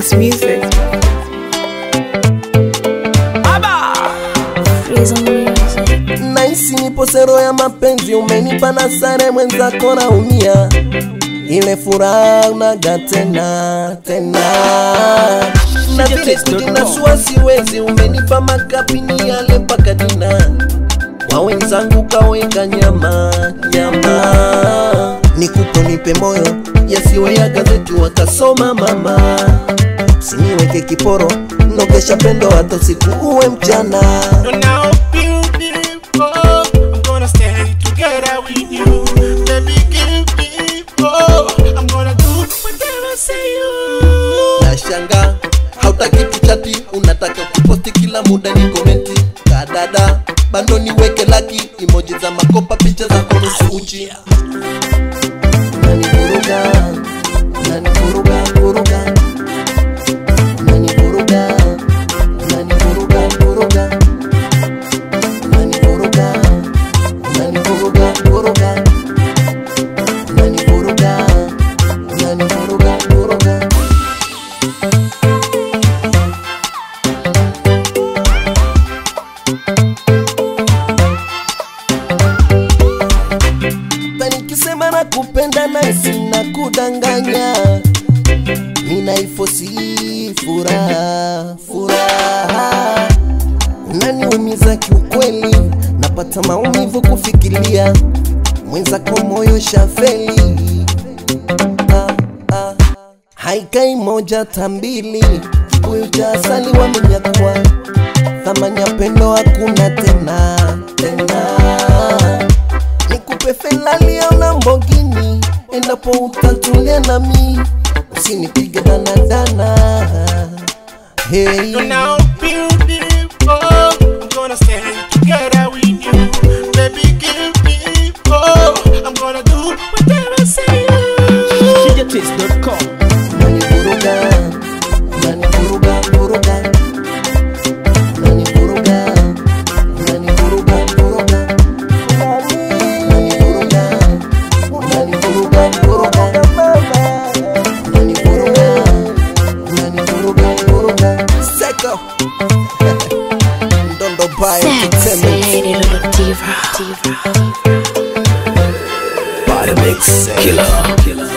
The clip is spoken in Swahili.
It's music. Freeze on music. Naisi nipo sero ya mapenzi, umenipa na sare mwenzako naumia, ile furaha unaga tena tena na vile kujinasua siwezi, umenipa makapini yale mpaka dina kwa wenzangu kaweka nyama nyama, nikupo nipe moyo yasiwe ya gazeti wakasoma mama, siniweke kiporo nogesha pendo hata siku uwe mchana You're now beautiful. I'm gonna stay together with you. Baby, give me oh. I'm gonna do whatever I say you. nashanga hautaki tuchati unataka kuposti kila muda ni komenti kadada bando niweke laki imoji za makopa picha za nusu uchi unanivuruga unanivuruga vuruga unanivuruga unanivuruga vuruga unanivuruga unanivuruga vuruga unanivuruga unanivuruga vuruga na nikisema na kupenda na sina kudanganya, ninaifosi furaha furaha, unaniumiza kiukweli, napata maumivu kufikiria mwenzako moyo shafeli ah, ah. haikai moja tambili, kibuyu cha asali wamenyakwa, thamani ya pendo hakuna tena tena nikupe Ferrari au Lamborghini endapo utatulia nami, usinipige danadana. Hey, You're now beautiful. I'm gonna stay together with you. Baby, give me oh. I'm gonna do whatever I say you. DJTaste.com. unanivuruga, unanivuruga, vuruga. Unanivuruga, unanivuruga, vuruga. Unanivuruga, unanivuruga, vuruga. Unanivuruga, unanivuruga, vuruga. Seko. Ndondo Baya Sexy Entertainment. little diva. diva. Body mix killer. killer.